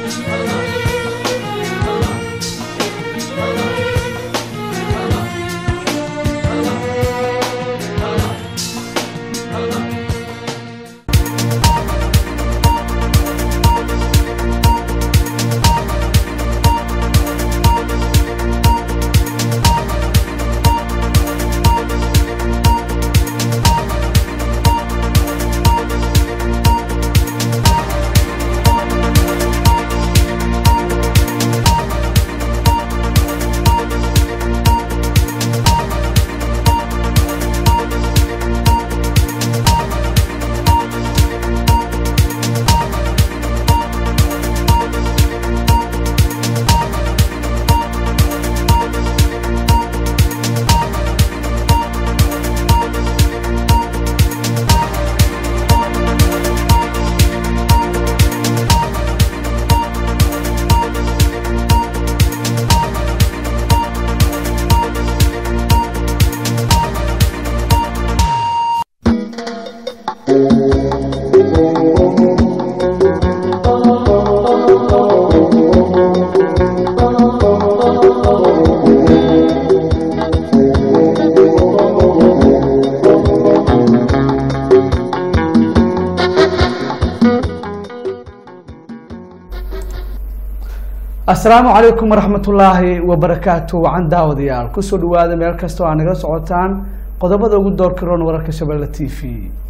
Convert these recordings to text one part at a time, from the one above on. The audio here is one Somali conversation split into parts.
asalaamu calaykum waraxmatullaahi wabarakaatu wacan daawadayaal kusoo dhawaada meel kastoo aa nagala socotaan qodobada ugu doorka roon wararka shabeelle t v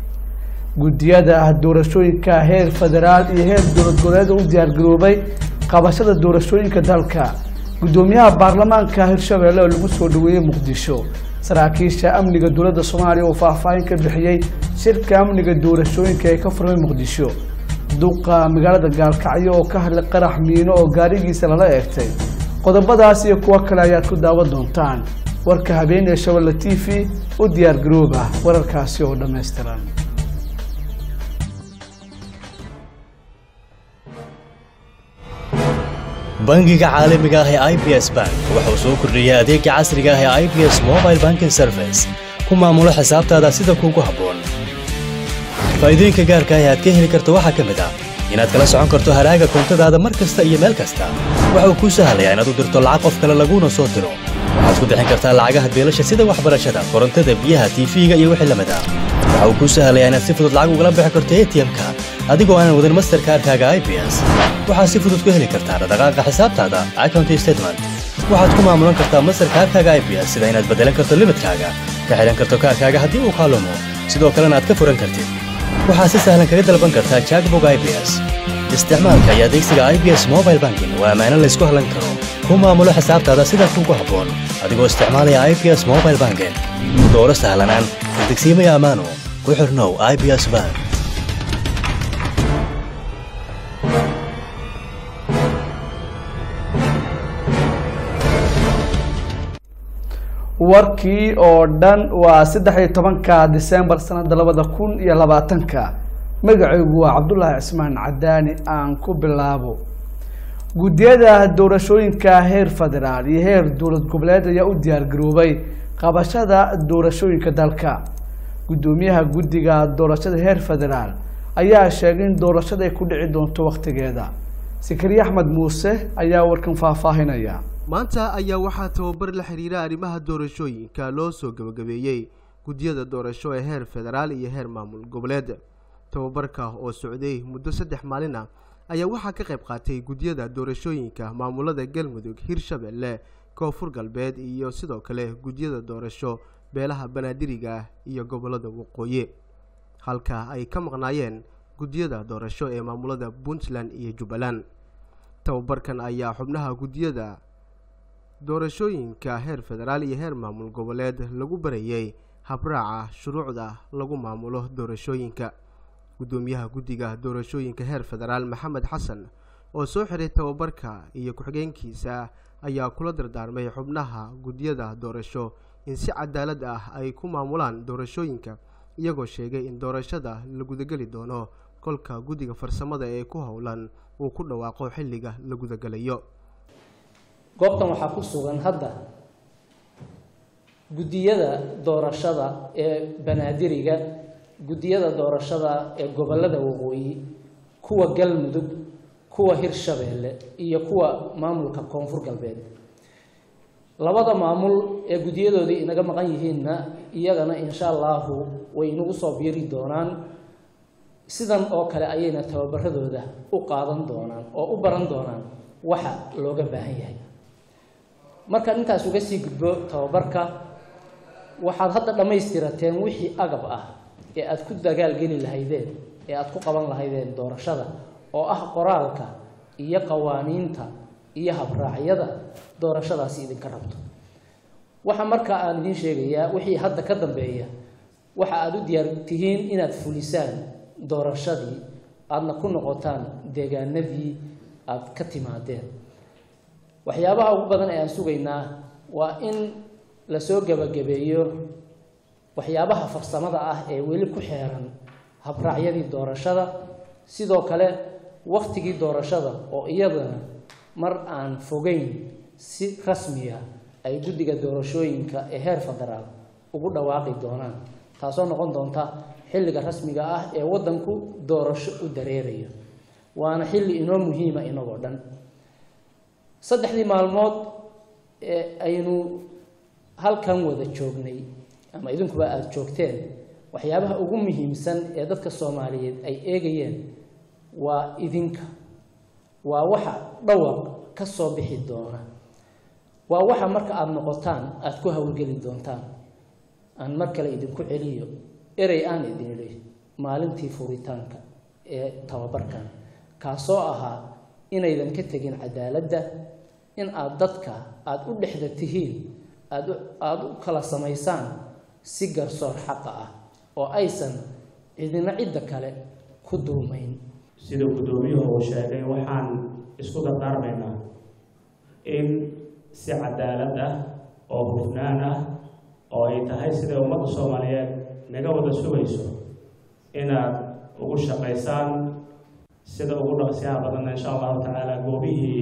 guddiyada doorashooyinka heer federaal iyo heer dowlad goboleed u diyaargaroobay qabashada doorashooyinka dalka guddoomiyaha baarlamaanka hirshabeelle oo lagu soo dhaweeyey muqdisho saraakiisha amniga dowladda soomaaliya oo faahfaahin ka bixiyey shirka amniga doorashooyinka ee ka furmay muqdisho duqa magaalada gaalkacyo oo ka hadlay qarax miino oo gaarigiisa lala eegtay qodobadaas iyo kuwo kale ayaad ku daawan doontaan warka habeenee shabelle t v u diyaar garooba wararkaasi oo dhammaystiran bangiga caalamiga ah ee i b s bank wuxuu soo kordhiyey adeega casriga ah ee i b s mobile banking service ku maamulo xisaabtaada sida kuugu habboon faa'iidooyinka gaarka ah ee aad ka heli karto waxaa ka mid ah inaad kala socon karto haraaga koontadaada mar kasta iyo meel kasta waxa uu kuu sahlayaa inaad u dirto lacag qof kale laguuna soo diro waxaad ku bixin kartaa lacagaha beelasha sida waxbarashada korontada biyaha tiifiga iyo wixii lamid ah waxa uu kuu sahlayaa inaad si fudud lacag ugala bixi karto atm-ka adigoo aanan wadin masterkaarkaaga i b s waxaad si fudud ku heli kartaa dhaqdhaqaaqa xisaabtaada account statement waxaad ku maamulan kartaa masterkaarkaaga i b s sida inaad beddelan karto limidkaaga ka xidhan karto kaarkaaga haddii uu kaalumo sidoo kalena aad ka furan kartid waxaad si sahlan kaga dalban kartaa jackbog i b s isticmaalka iyo adeegsiga i b s mobile banking waa ammaano laysku hallan karo ku maamulo xisaabtaada sida kuugu habboon adigoo isticmaalaya i b s mobile banking dooro sahlanaan degsiimaya ammaano ku xirnow i b s bank warkii oo dhan waa saddex iyo tobanka disembar sanada labada kun iyo labaatanka magacaygu waa cabdulaahi cismaan cadaani aan ku bilaabo guddiyada doorashooyinka heer federaal iyo heer dowlad goboleed ayaa u diyaargaroobay qabashada doorashooyinka dalka guddoomiyaha guddiga doorashada heer federaal ayaa sheegay in doorashada ay ku dhici doonto wakhtigeeda sakariye axmed muuse ayaa warkan faahfaahinaya maanta ayaa waxaa tababar la xiriira arrimaha doorashooyinka loo soo gabagabeeyey guddiyada doorasho ee heer federaal iyo heer maamul goboleed tababarka oo socday muddo saddex maalin ah ayaa waxaa ka qayb qaatay guddiyada doorashooyinka maamulada galmudug hirshabelle koonfur galbeed iyo sidoo kale guddiyada doorasho beelaha banaadiriga ah iyo gobolada waqooyi halka ay ka maqnaayeen guddiyada doorasho ee maamulada puntland iyo jubbaland tababarkan ayaa xubnaha guddiyada doorashooyinka heer federaal iyo heer maamul goboleed lagu barayey habraaca shuruucda lagu maamulo doorashooyinka guddoomiyaha guddiga doorashooyinka heer federaal maxamed xasan oo soo xiray tababarka iyo ku-xigeenkiisa ayaa kula dardaarmay xubnaha guddiyada doorasho in si cadaalad ah ay ku maamulaan doorashooyinka iyagoo sheegay in doorashada la gudageli doono kolka guddiga farsamada ee ku howlan uu ku dhawaaqo xilliga la gudagalayo goobtan waxaa ku sugan hadda guddiyada doorashada ee banaadiriga guddiyada doorashada ee gobolada waqooyi kuwa galmudug kuwa hirshabeelle iyo kuwa maamulka koonfur galbeed labada maamul ee guddiyadoodii inaga maqan yihiinna iyagana insha allahu way inagu soo biiri doonaan sidan oo kale ayayna tababaradooda u qaadan doonaan oo u baran doonaan waxa looga baahan yahay markaan intaas uga sii gudbo tababarka waxaad hadda dhammaystirateen wixii agab ah ee aada ku dagaalgeli lahaydeen ee aada ku qaban lahaydeen doorashada oo ah qoraalka iyo qawaaniinta iyo habraacyada doorashadaasi idinka rabto waxa markaa aan idiin sheegayaa wixii hadda ka dambeeya waxa aada u diyaar tihiin inaad fulisaan doorashadii aadna ku noqotaan deegaanadii aada ka timaadeen waxyaabaha ugu badan ee aan sugaynaa waa in lasoo gebagabeeyo waxyaabaha farsamada ah ee weli ku xeeran habraacyadii doorashada sidoo kale waktigii doorashada oo iyadana mar aan fogeyn si rasmiya ay guddiga doorashooyinka ee heer federaal ugu dhawaaqi doonaan taasoo noqon doonta xilliga rasmiga ah ee waddanku doorasho u dareerayo waana xilli inoo muhiima inagoo dhan saddexdii maalmood ee aynu halkan wada joognay ama idinkuba aada joogteen waxyaabaha ugu muhiimsan ee dadka soomaaliyeed ay eegayeen waa idinka waa waxa dhawaq ka soo bixi doona waa waxa marka aada noqotaan aada ku howlgeli doontaan aan mar kale idinku celiyo erey aan idin idhi maalintii furitaanka ee tababarkan kaasoo ahaa inaydan ka tegin cadaaladda in aada dadka aada u dhexda tihiin aada aada u kala samaysaan si garsoor xaqa ah oo aysan cidina cidda kale ku dulmayn sida guddoomiyuhu uu sheegay waxaan isku dardaarmaynaa in si cadaalad ah oo hufnaan ah oo ay tahay siday ummadda soomaaliyeed naga wada sugayso inaad ugu shaqaysaan sida ugu dhaqsiyaha badanna insha allahu tacaala goobihii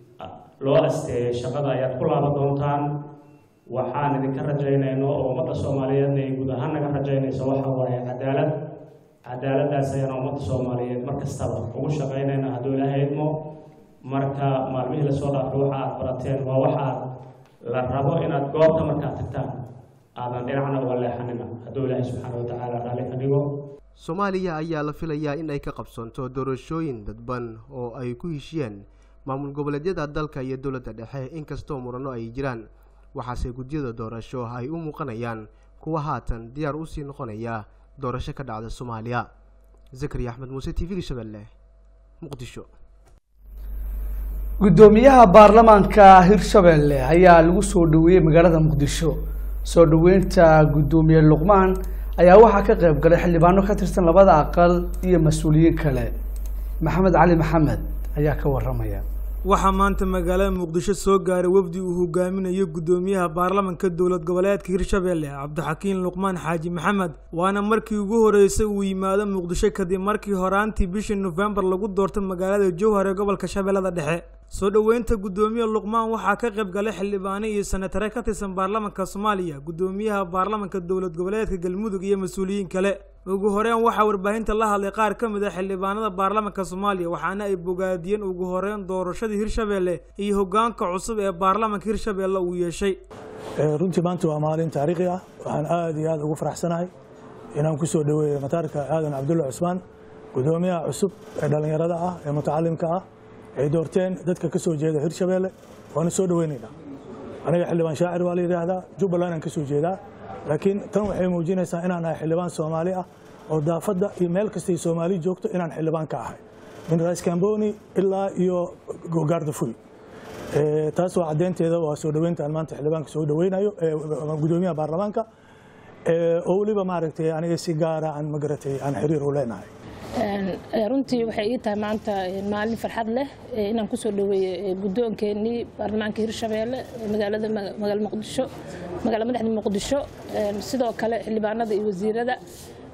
loo asteeyay shaqada ayaad ku laaban doontaan waxaan idinka rajaynayno oo ummadda soomaaliyeedna ay guud ahaan naga rajaynayso waxa waaye cadaalad cadaaladdaas ayaan ummadda soomaaliyeed mar kastaba ugu shaqaynayna hadduu ilaahay idmo marka maalmihii lasoo dhaafay waxa aad barateen waa waxaad la rabo inaad goobta markaad tagtaan aadan dhinacna uga leexanina hadduu ilaahay subxaana watacaala raalli ka dhigo soomaaliya ayaa la filayaa in ay ka qabsoonto doorashooyin dadban oo ay ku heshiyeen maamul goboleedyada dalka iyo dowladda dhexe inkastoo murano ay jiraan waxaase gudyada doorasho ay u muuqanayaan kuwa haatan diyaar usii noqonaya doorasho ka dhacda soomaaliya zakariya axmed muuse t v-ga shabeelle muqdisho guddoomiyaha baarlamaanka hirshabelle ayaa lagu soo dhaweeyey magaalada muqdisho soo dhaweynta guddoomiye luqmaan ayaa waxaa ka qayb galay xildhibaano ka tirsan labada aqal iyo mas-uuliyiin kale maxamed cali maxamed ayaa ka waramaya waxaa maanta magaalada muqdisho soo gaaray wafdi uu hogaaminayo guddoomiyaha baarlamanka dowlad goboleedka hirshabelle cabdixakiin luqmaan xaaji maxamed waana markii ugu horeysay uu yimaado muqdisho kadib markii horaantii bishii nofembar lagu doortay magaalada jowhar ee gobolka shabeellada dhexe soo dhoweynta guddoomiye luqmaan waxaa ka qayb galay xildhibaano iyo senatare ka tirsan baarlamanka soomaaliya guddoomiyaha baarlamanka dowlad goboleedka galmudug iyo mas-uuliyiin kale ugu horeyn waxaa warbaahinta la hadlay qaar ka mid a xildhibaanada baarlamanka soomaaliya waxaana ay bogaadiyeen ugu horeyn doorashadii hirshabelle iyo hogaanka cusub ee baarlamanka hirshabelle uu yeeshay runtii maanta waa maalin taariikhi ah waxaan aada iyo aada ugu faraxsanahay inaan kusoo dhaweeyo mataarka aadan cabdulla cusmaan guddoomiyaha cusub ee dhallinyarada ah ee mutacalimka ah ay doorteen dadka ka soo jeeda hirshabelle waana soo dhaweynaynaa aniga xildhibaan shaacir waa la yidhaahdaa jubbaland aan ka soo jeedaa laakiin tan waxay muujinaysaa inaan ahay xildhibaan soomaali ah oo daafadda iyo meel kastay soomaali joogto inaan xildhibaan ka ahay min rais kamboni ilaa iyo gaardafuy taas waa caddeynteeda waa soo dhaweynta aan maanta xildhibaanka soo dhaweynayo guddoomiyaha baarlamaanka oo weliba maaragtay aniga si gaara aan magaratay aan xiriir u leenahay runtii waxay ii tahay maanta maalin farxad leh inaan kusoo dhaweeye guddoonkeenii baarlamaanka hirshabeelle magaalada magaala muqdisho magaala madaxda muqdisho sidoo kale xildhibaanada iyo wasiirada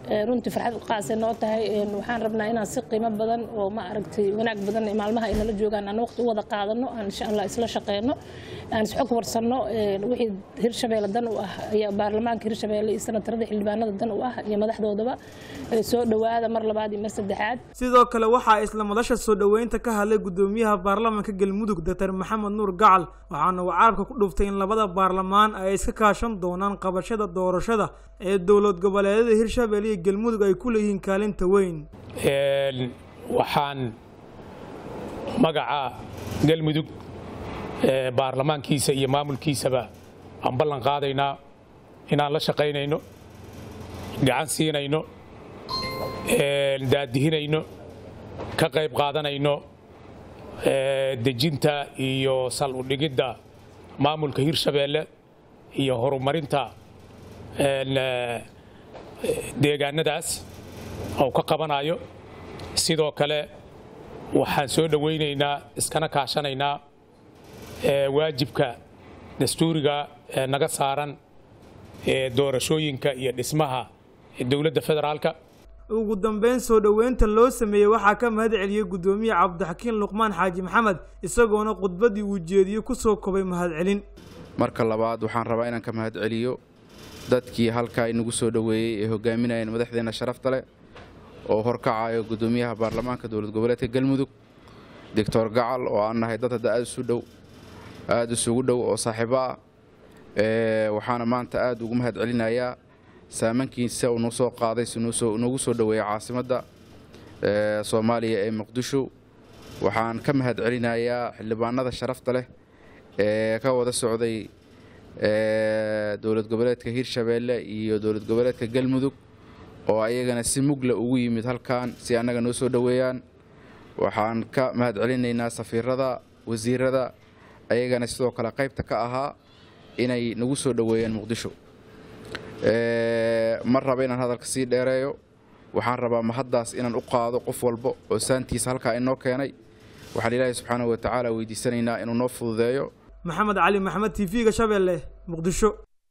runtii farxad qaasay noo tahay waxaan rabnaa inaan si qiimo badan oo ma aragtay wanaag badan maalmaha ay nala joogaan aan waqti u wada qaadano aan insha allah isla shaqeyno aan isxog warsanno wixii hirshabeelle dan u ah ayaa baarlamaanka hirshabeelle iyo senatarada xildhibaanada dan u ah iyo madaxdoodaba soo dhowaada mar labaad iyo mar saddexaad sidoo kale waxaa isla madasha soo dhoweynta ka hadlay gudoomiyaha baarlamaanka galmudug doctor maxamed nuur gacal waxaana uu carabka ku dhuftay in labada baarlamaan ay iska kaashan doonaan qabashada doorashada ee dowlad goboleedyada hirshabeelle iyo galmudug ay ku leeyihiin kaalinta weyn waxaan magaca galmudug baarlamaankiisa iyo maamulkiisaba aan ballan qaadaynaa inaan la shaqaynayno gacan siinayno daadihinayno ka qayb qaadanayno dejinta iyo sal udhigidda maamulka hirshabeelle iyo horumarinta deegaanadaas oo ka qabanayo sidoo kale waxaan soo dhowaynaynaa iskana kaashanaynaa waajibka dastuuriga ee naga saaran ee doorashooyinka iyo dhismaha dowladda federaalka ugu dambeyn soo dhoweynta loo sameeyey waxaa ka mahad celiyey guddoomiye cabdixakiin luqmaan xaaji maxamed isagoona khudbaddii uu jeediyey ku soo kobay mahadcelin marka labaad waxaan rabaa inaan ka mahad celiyo dadkii halkaa inagu soo dhoweeyey ee hogaaminayeen madaxdeenna sharafta leh oo horkacayo guddoomiyaha baarlamaanka dowlad goboleedka galmudug doctor gacal oo aan nahay dad hadda aad isu dhow aada isugu dhow oo saaxiibo ah waxaana maanta aad ugu mahad celinayaa saamankiisa uu noo soo qaaday si noogu soo dhoweeyay caasimadda soomaaliya ee muqdisho waxaan ka mahad celinayaa xildhibaanada sharafta leh ee ka wada socday dowlad goboleedka hirshabeelle iyo dowlad goboleedka galmudug oo ayagana si mugla ugu yimid halkan si annaga noo soo dhoweeyaan waxaan ka mahad celinaynaa safiirada wasiirada ayagana sidoo kale qaybta ka ahaa inay nagu soo dhoweeyaan muqdisho ma raba inaan hadalka sii dheereeyo waxaan rabaa mahaddaas inaan u qaado qof walba oo saantiisa halkaa inoo keenay waxaan ilaahay subxaanahu wa tacaala weydiisanaynaa inuu noo fududeeyo maxamed cali maxamed t v-ga shabeelle muqdisho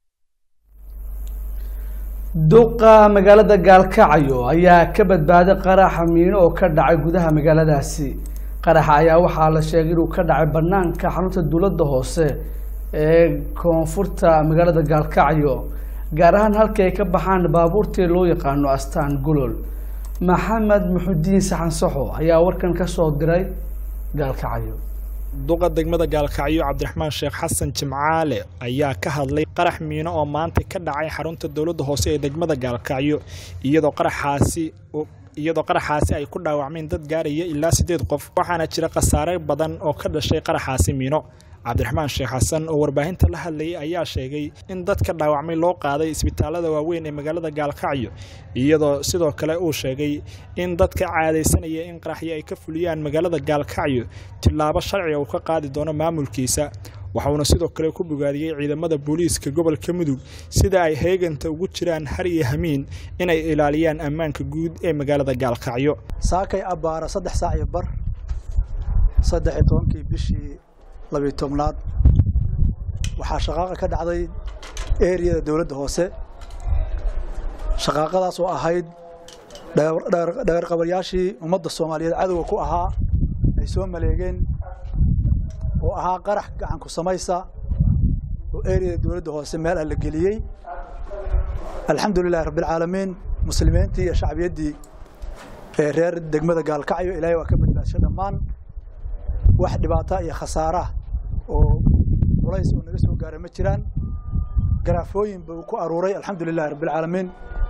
duqa magaalada gaalkacyo ayaa ka badbaaday qaraxa miino oo ka dhacay gudaha magaaladaasi qaraxa ayaa waxaa la sheegay inuu ka dhacay banaanka xarunta dowladda hoose ee koonfurta magaalada gaalkacyo gaar ahaan halkii ay ka baxaan baabuurtii loo yaqaano astaan golol maxamed muxudiin saxan saxo ayaa warkan ka soo diray gaalkacyo duqa degmada gaalkacyo cabdiraxmaan sheekh xasan jimcaale ayaa ka hadlay qarax miino oo maanta ka dhacay xarunta dowladda hoose ee degmada gaalkacyo iyadoo qaraxaasi iyadoo qaraxaasi ay ku dhaawacmeen dad gaaraya ilaa siddeed qof waxaana jira khasaare badan oo ka dhashay qaraxaasi miino cabdiraxmaan sheekh xasan oo warbaahinta la hadlayay ayaa sheegay in dadka dhaawacmay loo qaaday isbitaalada waaweyn ee magaalada gaalkacyo iyadoo sidoo kale uu sheegay in dadka caadaysanaya in qaraxyo ay ka fuliyaan magaalada gaalkacyo tillaabo sharciga uu ka qaadi doono maamulkiisa waxauna sidoo kale ku bogaadiyey ciidamada booliiska gobolka mudug sida ay heeganta ugu jiraan har iyo hamiin inay ilaaliyaan ammaanka guud ee magaalada gaalkacyo saakay abbaara saddex saac iyo bar saddex iyo tobankii bishii labiyo tobnaad waxaa shaqaaqa ka dhacday eriyada dowladda hoose shaqaaqadaas oo ahayd dhagarqabaryaashii ummadda soomaaliyeed cadowga ku ahaa ay soo maleegeen oo ahaa qarax gacanku samaysa oo eriyada dowladda hoose meel ah la geliyey alxamdu lilahi rabbialcaalamiin muslimiintii iyo shacbiyaddii ee reer degmada gaalkacyo ilaahay waa ka badbaadisho dhammaan wax dhibaata iyo khasaara oo culays oo naga soo gaara ma jiraan garaafooyin buu ku aruuray alxamdu lilahi rabbialcaalamiin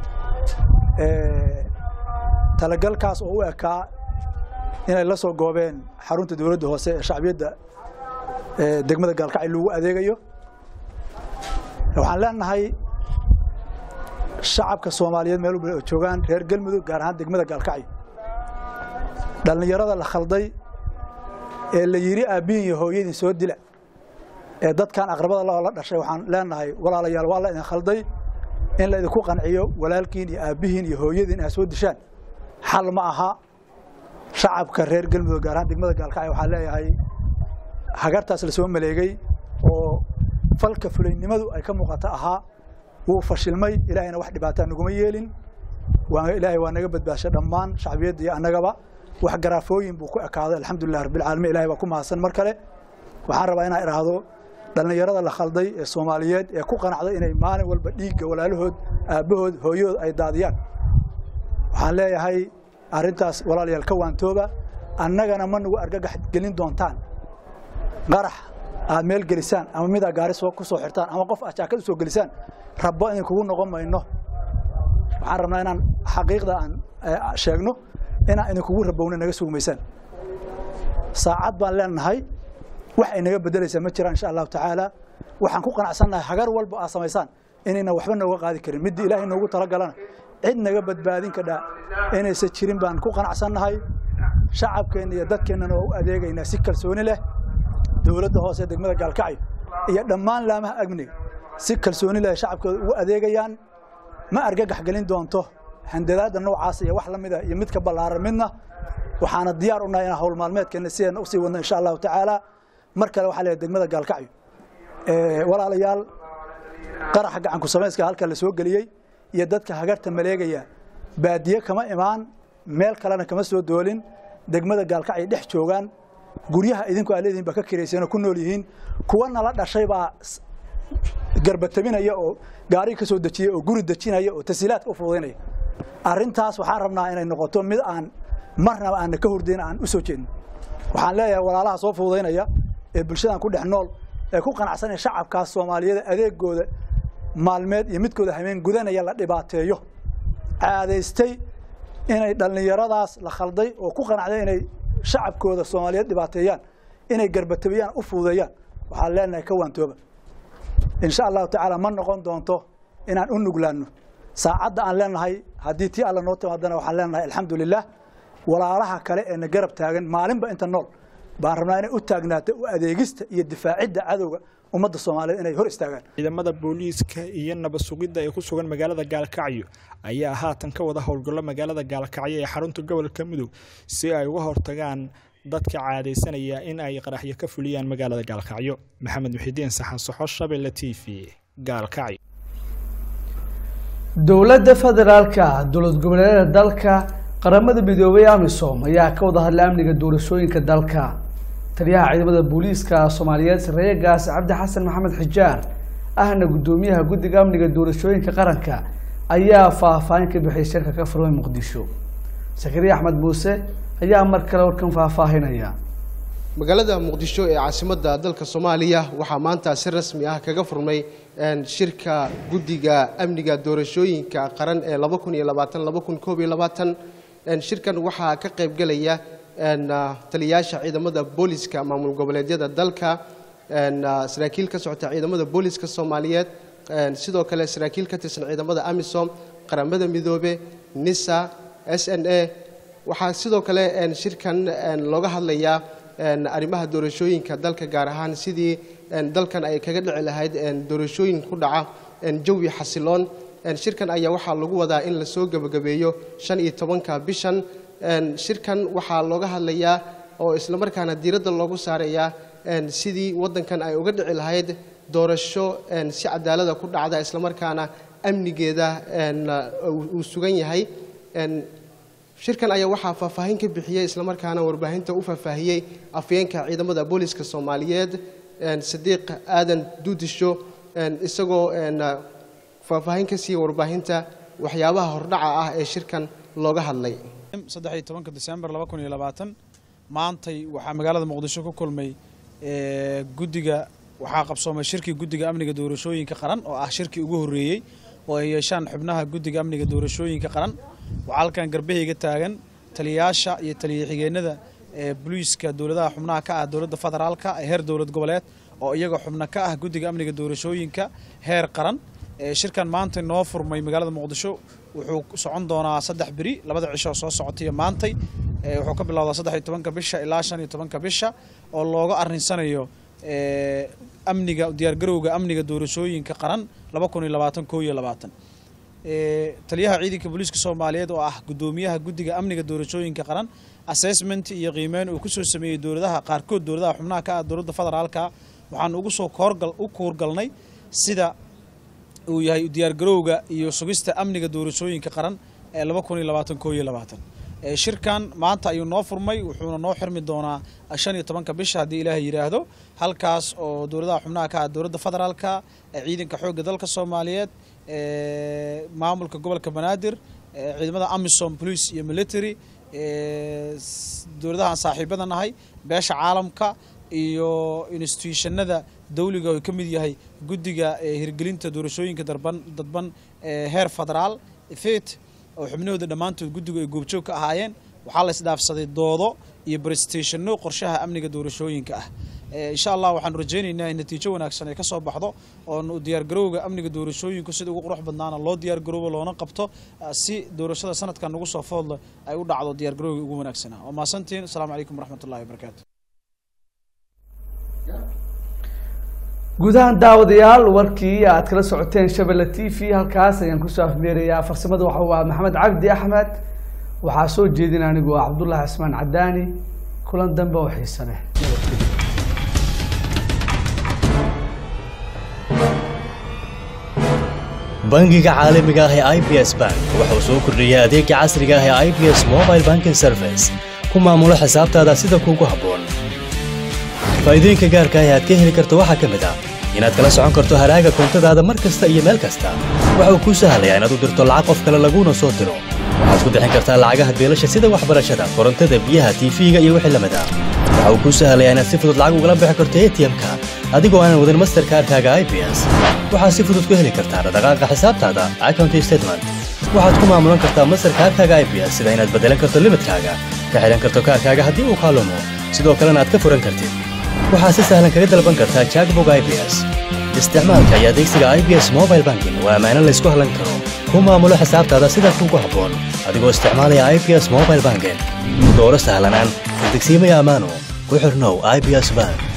talagalkaas oo u ekaa inay la soo goobeen xarunta dowladda hoose ee shacbiyadda degmada gaalkacyo loogu adeegayo waxaan leenahay shacabka soomaaliyeed meel walba oo joogaan reer galmudug gaar ahaan degmada gaalkacyo dhallinyarada la khalday ee la yidhi aabbihin iyo hooyadin soo dila ee dadkan aqrabada lahoo la dhashay waxaan leenahay walaalayaal waa la idin khalday in la idinku qanciyo walaalkiin iyo aabbihiin iyo hooyadiin aad soo dishaan xal ma aha shacabka reer galmudug gaar ahaan degmada gaalkacyo waxaa leeyahay hagartaas la soo maleegay oo falka fulaynimadu ay ka muuqata ahaa wuu fashilmay ilaahayna wax dhibaataa naguma yeelin waa ilaahay waa naga badbaashay dhammaan shacbiyadda iyo annagaba wax garaafooyin buu ku ekaaday alxamdulilah rabbilcaalamiin ilahay baa ku mahadsan mar kale waxaan rabaa inaan idhaahdo dhallinyarada la khalday ee soomaaliyeed ee ku qanacday inay maalin walba dhiigga walaalahood aabbahood hooyahood ay daadiyaan waxaan leeyahay arrintaas walaalayaal ka waantooba annagana ma nagu argagax gelin doontaan qarax aad meel gelisaan ama midaa gaari soo ku soo xirtaan ama qof aad jaakad u soo gelisaan rabbo idin kugu noqon mayno waxaan rabnaa inaan xaqiiqda aan sheegno inaan idinkugu rabowna naga sugmaysaan saacad baan leenahay wax ay naga bedelaysaa ma jiraan insha allahu tacaala waxaan ku qanacsannahay hagar walba aad samaysaan inayna waxba nooga qaadi karin middii ilaahay noogu talagalana cid naga badbaadin kadhaa inaysan jirin baan ku qanacsannahay shacabkeenna iyo dadkeennana waa u adeegaynaa si kalsooni leh dowladda hoose degmada gaalkacyo iyo dhammaan laamaha amniga si kalsooni leh shacabkooda ugu adeegayaan ma argagax gelin doonto handadaadda noocaas iyo wax la mid ah iyo mid ka ballaaran midna waxaana diyaar u nahay inaan hawl maalmeedkeenna sideena usii wadno insha allahu tacaala mar kale waxaa leeyahay degmada gaalkacyo walaalayaal qaraxa gacanku samayska halka la soo geliyey iyo dadka hagarta maleegaya baadiye kama imaan meel kalena kama soo doolin degmada gaalkacyo dhex joogaan guryaha idinku aad leedihin baa ka kiraysanoo ku nool yihiin kuwa nala dhashay baa garbatabinaya oo gaariga ka soo dejiyey oo guri dejinaya oo tasiilaadka u fududaynaya arrintaas waxaan rabnaa inay noqoto mid aan marnaba aanna ka hordayn aan u soo jeedno waxaan leeyahay walaalaha soo fududaynaya ee bulshadan ku dhex nool ee ku qanacsanaya shacabkaas soomaaliyada adeegooda maalmeed iyo midkooda hameen gudanaya la dhibaateeyo caadaystay inay dhallinyaradaas la khalday oo ku qanacday inay shacabkooda soomaaliyeed dhibaateeyaan inay garbatabiyaan u fududeeyaan waxaan leenahay ka waantooba insha allahu tacaala ma noqon doonto inaan u nuglaanno saacadda aan leenahay haddii tii alla noo timaadana waxaan leenahay alxamdu lilah walaalaha kale ee na garab taagan maalinba inta nool baan rabnaa inay u taagnaato u adeegista iyo difaacidda cadowga ummadda soomaaliyeed inay hor istaagaan ciidamada booliiska iyo nabad sugidda ee ku sugan magaalada gaalkacyo ayaa haatan ka wada howlgallo magaalada gaalkacyo ee xarunta gobolka mudug si ay uga hortagaan dadka caadaysanaya in ay qaraxyo ka fuliyaan magaalada gaalkacyo maxamed muxidiin saxan soxo shabelle t v gaalkacyo dowladda federaalka dowlad goboleedyada dalka qaramada midoobay amisom ayaa ka wada hadlay amniga doorashooyinka dalka taliyaha ciidamada booliiska soomaaliyeed sareeye gaas cabdi xasan maxamed xijaar ahna guddoomiyaha guddiga amniga doorashooyinka qaranka ayaa faahfaahin ka bixiyay shirka ka furmay muqdisho sakariya axmed muuse ayaa mar kale warkan faahfaahinaya magaalada muqdisho ee caasimadda dalka soomaaliya waxaa maanta si rasmi ah kaga furmay shirka guddiga amniga doorashooyinka qaran ee shirkan waxaa ka qaybgelaya taliyayaasha ciidamada booliska maamul goboleedyada dalka saraakiil ka socota ciidamada booliska soomaaliyeed sidoo kale saraakiil ka tirsan ciidamada amisom qaramada midoobe nisa s n a waxaa sidoo kale shirkan looga hadlayaa arrimaha doorashooyinka dalka gaar ahaan sidii dalkan ay kaga dhici lahayd doorashooyin ku dhaca jawi xasiloon shirkan ayaa waxaa lagu wadaa in lasoo gebagabeeyo shan iyo tobanka bishan shirkan waxaa looga hadlayaa oo islamarkaana diiradda loogu saarayaa sidii waddankan ay uga dhici lahayd doorasho si cadaalada ku dhacda islamarkaana amnigeeda uu sugan yahay shirkan ayaa waxaa faahfaahin ka bixiyey islamarkaana warbaahinta u faahfaahiyey afyeenka ciidamada booliska soomaaliyeed sadiiq aadan duudisho isagoo faahfaahin ka siiya warbaahinta waxyaabaha hordhaca ah ee shirkan looga hadlay saddex iyo tobanka disembar laba kun iyo labaatan maantay waxaa magaalada muqdisho ku kulmay guddiga waxaa qabsoomay shirkii guddiga amniga doorashooyinka qaran oo ah shirkii ugu horreeyey oo ay yeeshaan xubnaha guddiga amniga doorashooyinka qaran waxaa halkan garbahayga taagan taliyayaasha iyo taliya xigeenada ee boliiska dowladaha xubnaha ka ah dowladda federaalka ee heer dowlad goboleed oo iyaga xubno ka ah guddiga amniga doorashooyinka heer qaran shirkan maanta noo furmay magaalada muqdisho wuxuu socon doonaa saddex beri labada cisho soo socotaiyo maantay wuxuu ka bilowdaa saddex iyo tobanka bisha ilaa shan iyo tobanka bisha oo looga arrinsanayo amniga diyaargarowga amniga doorashooyinka qaran laba kun iyo labaatan koo iyo labaatan taliyaha ciidanka booliiska soomaaliyeed oo ah guddoomiyaha guddiga amniga doorashooyinka qaran assessment iyo qiimeyn uu kusoo sameeyey dowladaha qaarkood dowladaha xubnaha ka ah dowladda federaalka waxaan ugu soo koorgal u kuurgalnay sida uu yahay diyaargarowga iyo sugista amniga doorashooyinka qaran laba kun iyo labaatan koo iyo labaatan shirkan maanta ayuu noo furmay wuxuuna noo xirmi doonaa shan iyo tobanka bisha haddii ilaahay yidhaahdo halkaas oo dowladaha xubnaha ka ah dowladda federaalka ciidanka xoogga dalka soomaaliyeed maamulka gobolka banaadir ciidamada amisom police iyo military dowladahaan saaxiibada nahay beesha caalamka iyo institutionada dawliga oo ka mid yahay guddiga hirgelinta doorashooyinka darban dadban heer federaal fet oo xubnahooda dhammaantood guddigu ay goobjoog ka ahaayeen waxaa la isdhaafsaday doodo iyo brestationno qorshaha amniga doorashooyinka ah insha allah waxaanu rajaynaynaa in natiijo wanaagsan ay ka soo baxdo oon diyaargarowga amniga doorashooyinku sida ugu qurux badnaana loo diyaargaroobo loona qabto si doorashada sanadkan nagu soo foodla ay u dhacdo diyaargarowga ugu wanaagsanaa waa mahadsantiin asalaamu calaykum waraxmat ullahi wabarakaatu gudahaan daawadayaal warkii aad kala socoteen shabelle t v halkaas ayaan kusoo afmeerayaa farsamada waxa waa maxamed cabdi axmed waxaa soo jeedin anigu ah cabdullahi cismaan cadaani kulan dambe oo xiise leh bangiga caalamiga ah ee i b s bank waxa uu soo kordhiyey adeega casriga ah ee i b s mobile banking service ku maamulo xisaabtaada sida kuugu habboon faa'iidooyinka gaarka ah ee aad ka heli karto waxaa ka mid ah inaad kala socon karto haraaga koontadaada mar kasta iyo meel kasta waxa uu kuu sahlayaa inaad u dirto lacag qof kale laguuna soo diro waxaad ku bixin kartaa lacagaha beelasha sida waxbarashada korontada biyaha tiifiga iyo wixii lamid ah waxa uu kuu sahlayaa inaad si fudud lacag ugala bixi karto atm-ka adigoo aanan wadin masterkaarkaaga i b s waxaad si fudud ku heli kartaa dhaqaaqa xisaabtaada account statement waxaad ku maamulan kartaa masterkaarkaaga i b s sida inaad beddelan karto limidkaaga ka xidhan karto kaarkaaga haddii uu kaalumo sidoo kalena aad ka furan kartid waxaad si sahlan kaga dalban kartaa jackbog i b s isticmaalka iyo adeegsiga i b s mobile banking waa ammaano laysku hallan karo ku maamulo xisaabtaada sida kuugu habboon adigoo isticmaalaya i b s mobile banking dooro sahlanaan degsiimaya ammaano ku xirnow i b s bank